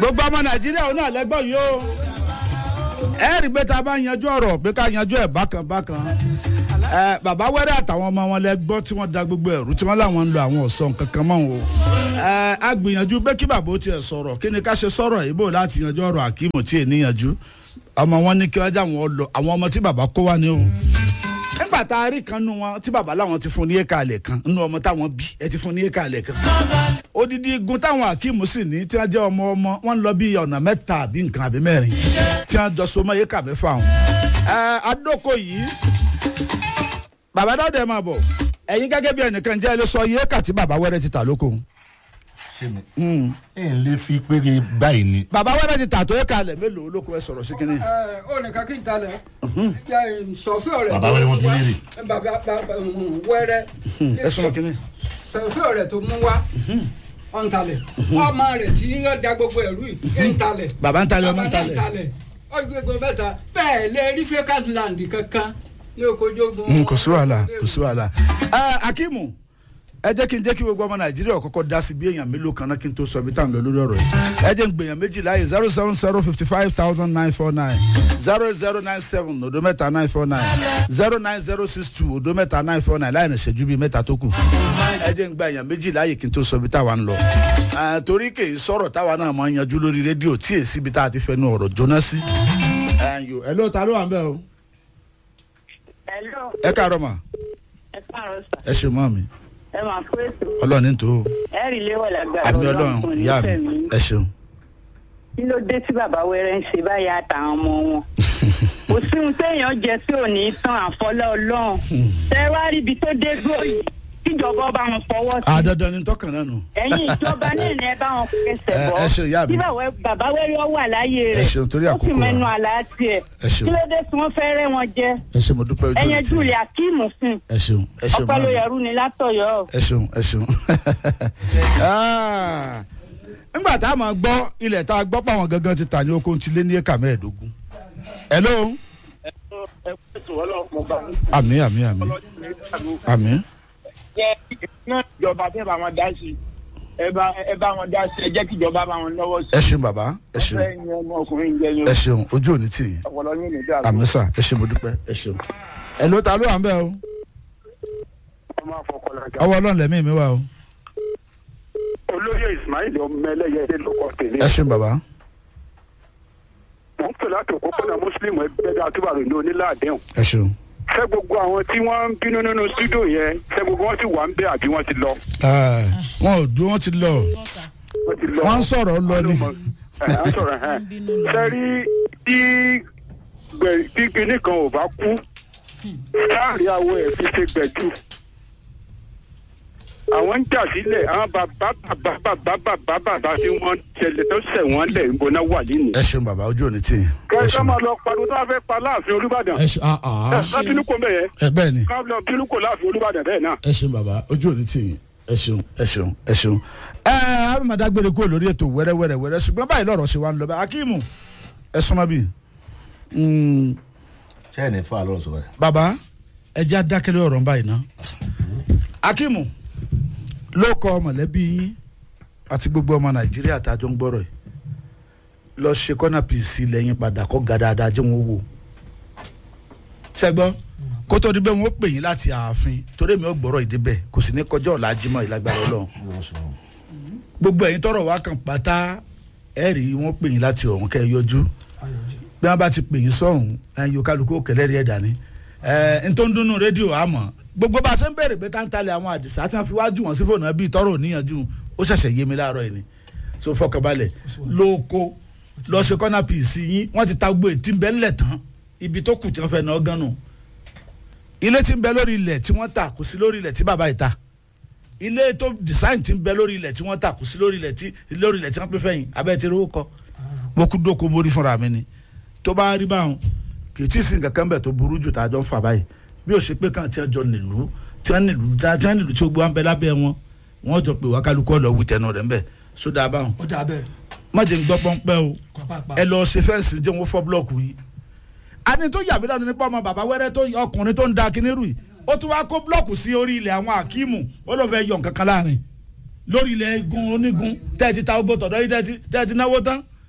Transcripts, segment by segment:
gbogbo ọmọ nàìjíríà òun náà lẹ́gbọ́n yìí o ẹ rí pé tá a bá yanjú ọ̀rọ̀ pé ká yanjú ẹ̀ bákan bákan ẹ bàbá wẹ́rẹ́ àtàwọn ọmọ wọn lẹ́gbọ́n tí wọ́n da gbogbo ẹ̀rú tí wọ́n láwọn ń lo àwọn ọ̀sán kankan mọ́ o ẹ a gbìyànjú pé kí bàbá ó tiẹ̀ sọ̀rọ̀ kí ni ká ṣe sọ̀rọ̀ ìbò láti yanjú ọ̀rọ̀ àkímù tí ì níyanjú ọmọ wọn ní kí wọ́n já wọn lọ àwọn ọmọ tí bàbá kó wá ní o nígbà tá a rí kan nu wọn tí bàbá làwọn ti fún ní éka àlẹ kan nínú ọmọ táwọn bí ẹ ti fún ní éka àlẹ kan odidi igun táwọn akeem sì ní tí wọn jẹ ọmọ ọmọ wọn lọ bí ọ̀nà mẹ́ta àbí nǹkan àbí mẹ́rin tí wọn jọ so mọ́ éka mẹ́fà wọn. ẹ adóko yìí bàbá dáwọ́dẹ máa bọ̀ ẹ̀yin gẹ́gẹ́ bí ẹnìkan jẹ́ ẹ lè sọ iye éka tí bàbá wẹ́rẹ́ ti tà lóko. ṣé mi ẹ ń lè fi péré báyìí ni. bàbá wẹ́rẹ́ ti tà tó éka àlẹ mélòó lóko ẹ sọ̀rọ̀ sí kínní. ẹ ó nìkan kí n talẹ̀ sọ̀fẹ́ rẹ̀ Bàbá wẹ́rẹ́ wọn bí léèrè. bàbá bàbá wẹ́rẹ́ ẹ sọ̀rọ̀ kínní. sọ̀fẹ́ rẹ̀ tó mú wá ọ̀ntalẹ̀ ọmọ rẹ̀ tí ń da gbogbo ẹ̀rú yìí ń talẹ̀ bàbá ń talẹ̀ ọmọ ń bàbá náà ń talẹ̀. talẹ̀ ọgbẹ́gbẹ́ mẹ́ta bẹ́ẹ̀ lè rí fẹ́kàtì land kankan ní okojogun. Mm, kò sí wàhálà kò sí wàhálà. ẹ akimu ẹ jẹ́ kí n jẹ́ kí gbogbo ọmọ nàìjíríà kọ́kọ́ dá sí bí èèyàn mélòó kan náà kí n tó sọ ibi tá à ń lọ lórí ọ̀rọ̀ yìí. ẹ jẹ́ n gbèyàn méjì láàyè zero seven zero fifty five thousand nine four nine zero zero nine seven odo mẹ́ta nine four nine zero nine zero six two odo mẹ́ta nine four nine láì ní ìṣẹ́jú bíi mẹ́ta tó kù. ẹ jẹ́ n gba èèyàn méjì láàyè kí n tó sọ ibi táwa ń lọ. Eh, torí kì í sọ̀rọ̀ táwa náà máa ń yanjú lórí rédíò tí èsì ibi tá a ti fẹnu ọ̀rọ̀ jóná sí. ẹ ló ta ló wà ń bẹ́ o Hello, ẹ káàárọ̀ mà ẹ káàárọ̀ sà. ẹ ṣe mọ́ mi Ẹ máa kó ètò. ọlọ́ọ̀ni tó o. Ẹ rí léwọ̀ lágbára àmì ọlọ́run kò ní ìyá mi fẹ̀mí. ẹ ṣeun. Kí ló dé tí bàbá wẹ́rẹ́ ń ṣe báyìí àtàwọn ọmọ wọn? Kò sí ohun téèyàn jẹ sí òní tán àfọlọ́ ọlọ́run. Ṣé wá rí ibi tó dé dúró yìí? Kíjọba bá wọn fọwọ́ sí. àdandan ni tọkàn náà nù. Ẹ̀yin ìjọba náà ni ẹ bá wọn fẹsẹ̀ Ẹ- bọ́. ẹ ṣe ìyá mi. Tí bàbá- bàbá wẹ́rẹ́ wà láyé Ẹ rẹ̀. ṣeun, torí Ó àkókò sì wa. mẹ́nu àlá tiẹ̀. Ẹ ṣeun. Kí ló dé tí wọ́n fẹ́ rẹ́ wọn jẹ? ẹ ṣe mo dúpẹ́ ojú Ẹyẹn mi Júlẹ̀ Akíìmù fún. ẹ ṣeun ẹ ṣeun Ọpẹ́ ló màmí. yẹrù ni látọ̀yọ́. ẹ ṣeun ẹ ṣeun. Ah, nígbà tá a máa gbọ́ ilẹ̀ tá a gbọ́ pé àwọn gangan ti tà ní oko ti lé ní éka mẹ́ẹ̀ẹ́dógún. hello àmì àmì àmì àmì. náà ìjọba tẹ́ bá wọn dá sí ẹ bá ẹ bá wọn dá sí ẹ jẹ́ kí ìjọba bá wọn lọ́wọ́ sí. ẹ ṣeun bàbá ẹ ṣeun ọ̀fẹ́ ni ọmọ ọkùnrin jẹ yín ẹ ṣeun ojú òní tì yín ọpọlọ yín ní dàrú. àmì sà ẹ ṣe mo dúpẹ́ ẹ ṣeun. ẹ ló ta ló wà ń bẹ́ o ọmọ afọkọlọjà. ọwọ́ ọlọ́run lẹ́mí mi wà o olóyè ismail ọmọ ẹlẹ́yẹdẹ ló kọ́ tèmi. ẹ ṣeun bàbá wọ́n pè láti òpópónà muslim ẹgbẹ́ àtúbàrò ní onílàádẹ́hùn. ẹ ṣeun. ṣé gbogbo àwọn tí wọ́n ń bínú nínú studio yẹn ṣé gbogbo wọn sì wà ń bẹ́ àbí wọ́n ti lọ. Ah, wọn ò dúró wọn ti lọ wọ́n ti lọ. wọn ń sọ̀rọ̀ lọ ni. ẹ̀ ẹ̀ ń sọ̀rọ̀ ẹ̀ ṣe rí tí gbẹ̀- tí kinní kan ò bá kú láàrin awọ ẹ̀ fi ṣe gbẹ̀jú. àwọn ń jà sílẹ̀ àwọn bàbá bàbá bàbá bàbá bàbá tí wọ́n ṣẹlẹ̀ tó ṣẹ̀ wọ́n lẹ̀ ń bọ́ná wà nínú. ẹ ṣeun bàbá ojú òní tì yín. ẹ kẹ́kẹ́ ṣeun máa lọ pariwo tó a fẹ́ pa láàfin olúbàdàn. ẹ ṣe ah ah. ẹ bínú kò mẹ́yẹ ẹ bẹ́ẹ̀ ni ká lọ bínú kò láàfin olúbàdàn bẹ́ẹ̀ náà. ẹ ṣeun bàbá ojú òní tì yín ẹ ṣeun ẹ ṣeun ẹ ṣeun. ẹ ẹ abimada gbére kúrò lórí ètò wẹ́rẹ́wẹ́rẹ́ wẹ́rẹ́ ṣùgbọ́n báyìí lọ́rọ̀ ṣe wá ń lọ bá akíìmù ẹ súnmọ́ bí. ṣé ẹ̀ ní fún àlọ́ sọ báyìí. bàbá ẹ jẹ́ adákẹ́lẹ́ ọ̀rọ̀ báyìí ná. akíìmù ló kọ mọ̀lẹ́bí yín àti gbogbo ọmọ nàìjíríà tá a jọ ń gbọ́rọ̀ yìí lọ ṣe kọ́nà pìsì lẹ́yìn padà kọ́ ga dáadáa jẹ́ wọn wò ṣẹgbọ́n kó tó di bẹ́ẹ̀ wọ́n pè yín láti ààfin torí mi ò gbọ́rọ̀ ìdí bẹ́ẹ̀ kò sì ní kọjá ọ̀la jímọ̀ ìlágbára ọlọ́run gbogbo ẹ̀yin tọrọ wá kan pátá ẹ̀ rí wọ́n pè yín láti ọ̀hún kẹ́ ẹ yọjú bí wọ́n bá ti pè yín sọ̀hún ẹ̀yin yóò kálukú òkèlè rí ẹ̀ dání ẹ̀ ń tó ń dúnnú rédíò àmọ́ gbogbo bá a ṣe ń bèrè pé táńtálẹ̀ àwọn àdìsá tí wọ́n fi wájú wọn sí fóònù bíi tọrọ òníyànjú ó ṣẹ̀ṣẹ̀ yé mi láàárọ̀ yìí ni so fọkànbalẹ̀ lóko lọ ṣe kọ́nà pìsì yín wọ́n ti ta gbogbo ètí ń bẹ́ ńlẹ̀ tán ibi tó kù tí wọ́n fẹ́ náà gan nù ilé tí ń bẹ lórí ilẹ̀ tí wọ́n tà kò sí lórí ilẹ̀ tí bàbá yìí ta ilé tó design tí ń bẹ lórí ilẹ̀ tí wọ́n tà kò sí lórí ilẹ̀ tí lórí ilẹ̀ tí wọ́n pè fẹ́yìn abẹ́ ti rówó kọ́ mo kú dóko mórí fúnra mi ni tó bá rí báwọn kì í tí ì sin kankan bẹ̀ tó burú jù tá a jọ ń fà báyìí bí ó ṣe pé kàn tí wọ́n jọ nílùú tí wọ́n nílùú tí wọ́n nílùú tí ó gbé wọn bẹ lábẹ́ wọn wọ́n jọ pé wákàlùkù ọ̀lọ́ wù tẹnu rẹ̀ ń bẹ̀ sódà báwọn ó dà bẹ́ẹ̀ má jẹ́ ń gbọ́ pọ́npẹ́ o pàápàá. ẹ lọ ṣe fẹ́ǹsì jẹ́ wọn fọ́ búlọ́ọ̀kù yìí ani tó yàgbé lọ́dún nípa ọmọ bàbá wẹ́rẹ́ tó ọkùnrin tó ń da kinní rù yìí ó tún wá kó búlọ́ọ̀kù sí orí ilẹ̀ àwọn akíìmù ó ló fẹ́ yọ nǹkan kan láàrin lórí ilẹ̀ igun onígun tẹ́ ẹ ti ta ogbó tọ̀dọ̀ yìí tẹ́ ẹ ti- tẹ́ ẹ ti náwó tán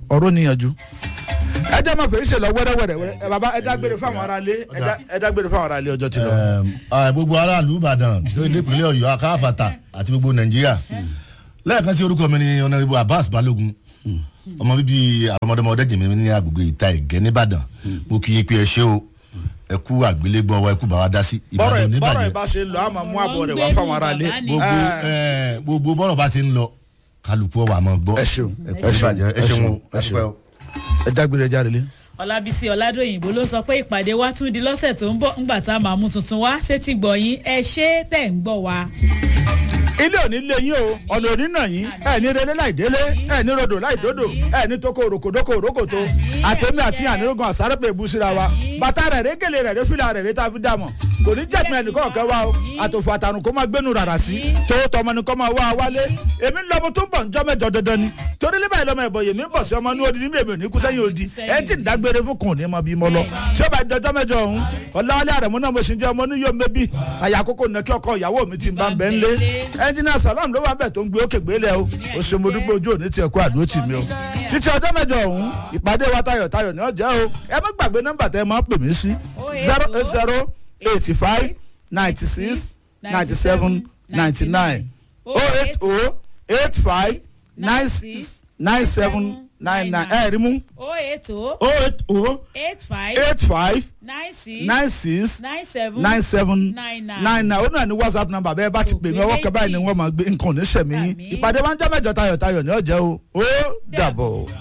ọ̀rọ̀ níyànjú ẹ jẹ́ máa fèyí ṣe lọ wẹ́rẹ́wẹ́rẹ́ ẹ bàbá ẹ dágbére fáwọn aráalé ẹ dá- ẹ dágbére fáwọn aráalé ọjọ́ ti lọ. Ẹm, ah, gbogbo aráàlú ìbàdàn tó dé ìpínlẹ̀ ọ̀yọ́ akáfàtà àti gbogbo nàìjíríà lẹ́ẹ̀kan sí orúkọ mi ni ọ̀nàrẹ́bù abbas balógun ọmọ bíbí àrọmọdọmọdé jẹ̀mí ní agbègbè ìta ẹ̀gẹ́ nìbàdàn mo kì í pé ẹ ṣé o ẹ kú àgbélégbọ́ wa ẹ kú bàwá dá sí bọ́rọ̀ ìbàdàn ì- bọ́rọ̀ oníbàdàn ìbá ṣe ń lọ àmọ́ mú àbọ̀ rẹ̀ wá fáwọn aráalé. gbogbo ẹ, gbogbo bọ́rọ̀ bá ṣe ń lọ kálukú ọ̀wà máa gbọ́ ẹ ṣeun ẹ kú ìbàjẹ́ ẹ ṣeun o ẹ ẹ ṣeun. ṣeun o. ẹ dágbére jáde lé. ọlábísí ọládòyìnbó ló sọ pé ìpàdé wa tún di lọ́sẹ̀ tó ń bọ̀ ńgbà tá a máa mú tuntun wá sétí gbọ̀yìn ẹ ṣé tẹ̀ ń gbọ́ wa. ilé òní lé yín o ọ̀nà òní nà yín ẹ ní relé láì délé ẹ ní rodò láì dódò ẹ ní toko òròkòdókò òrókòtò àtẹ̀mí àti ànírógan àsárépè ìbúsíra wa bàtà rẹ̀ régele rẹ̀ rẹ̀ fìlà rẹ̀ rẹ̀ tá a fi dà mọ̀ kò ní jẹ́pin ẹnìkan ọ̀kẹ́ wa o àtòfò àtàrùn kó máa gbénu rárá sí tówó tọmọ ni kó máa wá a wálé èmi ń lọmọ tó ń bọ̀ njọ́ mẹ́jọ dandan ni torí lébà ìlọmọ ẹ̀bọ̀ yèmí ń bọ̀ sí ọmọ ní odi níbi èmi ò ní kú sẹ́yìn odi ẹ ti ń dágbére fún kùn ní mọ bí mo lọ tí ó bá dọjọ́ mẹ́jọ ọ̀hún ọ̀làwálé àrẹ̀mú náà mo sì ń jẹ́ ọmọ oníyó mẹ́bí àyà àkókò nàkí ọkọ ìyàwó mi ti ń bá ń bẹ́ ń lé ẹnjìnà salam ló wà ń bẹ̀ tó ń gbé òkè gbélé o ó ṣe mo dúpẹ́ ojú òní tiẹ̀ kó àdúró tì mí o títí ọjọ́ mẹ́jọ ọ̀hún ìpàdé wa tayọ̀ tayọ̀ ní ọjọ́ o ẹ má gbàgbé nọ́mbà tẹ́ ẹ máa pè mí sí zero eight zero eighty five ninety six ninety seven ninety nine oh eight oh eight five nine six nine seven nine nine ẹ rí mú o eight o oh eight oh eight five eight five nine six nine six nine seven nine seven nine nine. nine nine ó náà ní whatsapp number bẹ́ẹ̀ bá ti pè mí ọwọ́ kẹ́ báyìí ni wọ́n máa gbé nǹkan ò ní sẹ̀mí yín Àmín. ìpàdé wa ń jẹ́ mẹ́jọ tayọ̀tayọ̀ ní ọ̀jẹ̀ o ó dàbọ̀.